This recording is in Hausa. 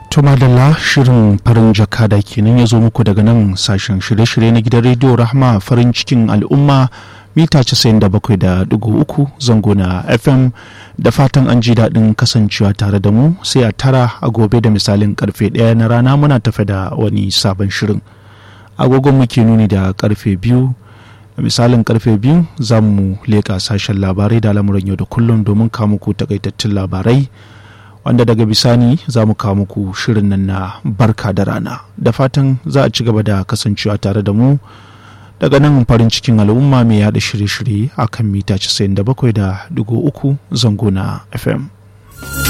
To madalla shirin farin jakada kenan ya zo muku daga nan sashen shirye-shirye na gidan rediyo rahma farin cikin al'umma mita 97.3 zango na fm da fatan an ji daɗin kasancewa tare da mu sai a tara a gobe da misalin karfe ɗaya na rana muna tafe da wani sabon shirin agogon muke nuni da karfe biyu misalin karfe biyu za mu leƙa sashen labarai da lamuran yau da kullum domin muku takaitattun labarai wanda daga bisani za mu kawo muku shirin nan na barka da rana da fatan za a ci gaba da kasancewa tare da mu daga nan farin cikin al'umma mai yada shirye-shirye a kan mita 97.3 zango na fm